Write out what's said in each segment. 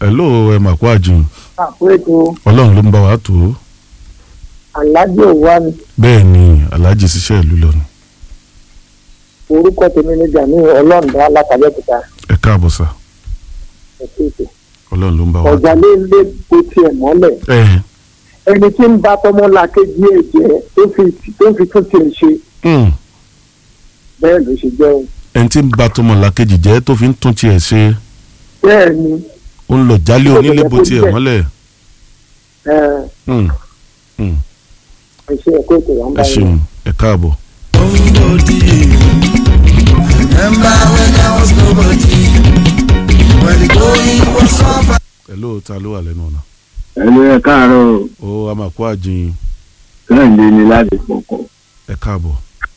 hello ẹ mà kó àjùn àpéjọ ọlọ́run ló ń bá wa tó alájọ wa ni bẹ́ẹ̀ ni aláàjì ṣiṣẹ́ ìlú lọ́nu orúkọ tèmi ní gani ọlọ́ọ̀dá látàbẹ́kúta ẹ káàbọ̀ sà ẹ̀kọ́ ètò ọlọ́run ló ń bá wa tó. ọ̀jà lé lé kó tiẹ̀ mọ́lẹ̀ ẹ ẹni tí ń bá tọmọlàkejì ẹ̀ jẹ́ tó fi tó fi tún tiẹ̀ ṣe mm, bẹ́ẹ̀ ló ṣe jẹ́ o ẹni tí ń ba tọmọ làkejì jẹ́ tó fi ń tún tiẹ̀ ṣe bẹ́ẹ̀ ni ó ń lọ jálé onílé bó Ó tiẹ̀ bẹ̀rẹ̀ kó mọ́lẹ̀ ẹ Mm, mm, ẹ ṣe ẹ̀kọ́ ètò wa ń ẹ bá ṣeun ẹ káàbọ̀. Remember when I was nobody? When the going was so hello ta ló wà lẹ́nu ọ̀nà ẹlò ẹ káàárọ̀ ó a máa kó àjùn kẹ́hìndé ni láti fọkọ̀ ẹ káàbọ̀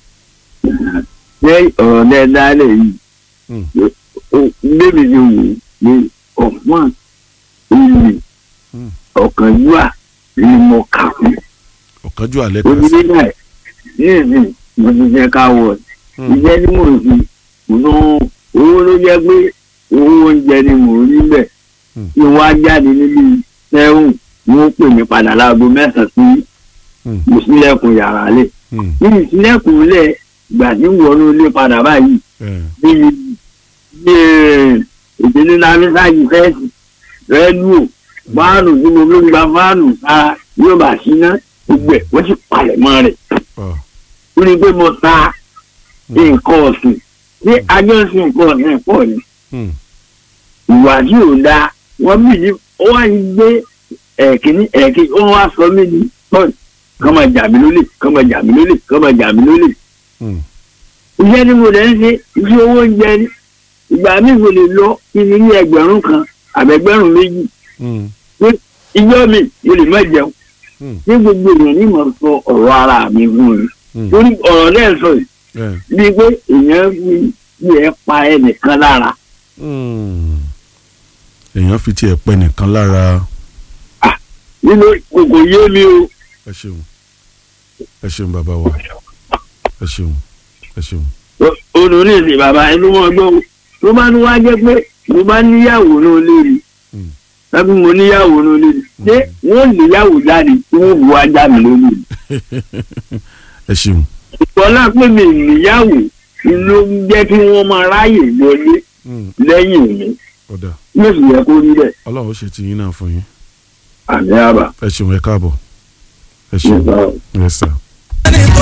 ṣé ọ̀rọ̀ dẹ́ dálẹ̀ yìí Mm. bébí ti wù ní ọ̀pọ̀n ìlì Mm. ọ̀kànjúà ni mo kà fún ọ̀kánjú alẹ́ kan sí. obìnrin náà ní ìsìn mo ti fẹ́ ká wọ̀ Mm, iṣẹ́ tí mò ń fi kò ná owó ló jẹ́ pé owó oúnjẹ ni mò ń rí bẹ̀ Mm. kí wọ́n á jáde níbi sẹ́wọ̀n ni wọ́n pè mí padà láago mẹ́sàn-án sí Mm. mo sílẹ̀kùn yàrá lẹ̀ mm, ní ìsílẹ̀kùn lẹ̀ gbà tí ń wọnú ilé padà báyìí ẹ, bíi bíi ìdílé lámísáàjì fẹ́ẹ̀sì rẹ́díò fáànù tí mo fi ń gba fáànù sára yóò bá síná gbogbo ẹ̀ wọ́n sì palẹ̀ mọ́ rẹ̀ ọ, ó ní pé mo ta nǹkan ọ̀sìn ní ajọ́sìn nǹkan ọ̀sìn pọ̀ ni mm, ìwà tí ò dáa wọ́n bì ní ó wá ń gbé ẹ̀kíní ẹ̀kíní ó wá sọ mí ní pọ́ọ̀n kọ́ máa jà mí lólè kọ́ máa jà mí lólè kọ́ máa jà mí lólè mm, iṣẹ́ tí mo lè ń ṣe iṣẹ́ owó oúnjẹ ni ìgbà míì mo lè lọ kí ni ní ẹgbẹ̀rún kan àbẹ̀gbẹ̀rún méjì mm, ìjọ mi mo lè má jẹun mm, ní gbogbo èèyàn ní mo sọ ọ̀rọ̀ ara mi fún mi mm, torí ọ̀rọ̀ náà sọ yìí ẹ, bíi pé èèyàn fi fi ẹ pa ẹnìkan lára mm. èèyàn fi tiẹ̀ pẹ́ nìkan lára nínú kòkò yé mi o ẹ ṣeun ẹ ṣeun bàbá wa ẹ ṣeun ẹ ṣeun. olú ní ìsìn bàbá ẹnu wọn gbọ́ o tó bá ní wá jẹ́ pé mo bá níyàwó náà lérí Mm. tàbí mo níyàwó náà lérí ṣé wọ́n níyàwó jáde tí wọ́n bu ajá mi lórí ẹ ṣeun ìtọ́lá pé mi níyàwó ló ń jẹ́ kí wọ́n máa ráyè wọlé Mm, lẹ́yìn mi ọ̀dà yóò sì yẹ kó rí bẹ́ẹ̀ ọlọ́run ó ṣe ti yín náà fún yín àmì àbá ẹ ṣeun ẹ káàbọ̀ ẹ ṣeun nígbà wo. yes sir. Anybody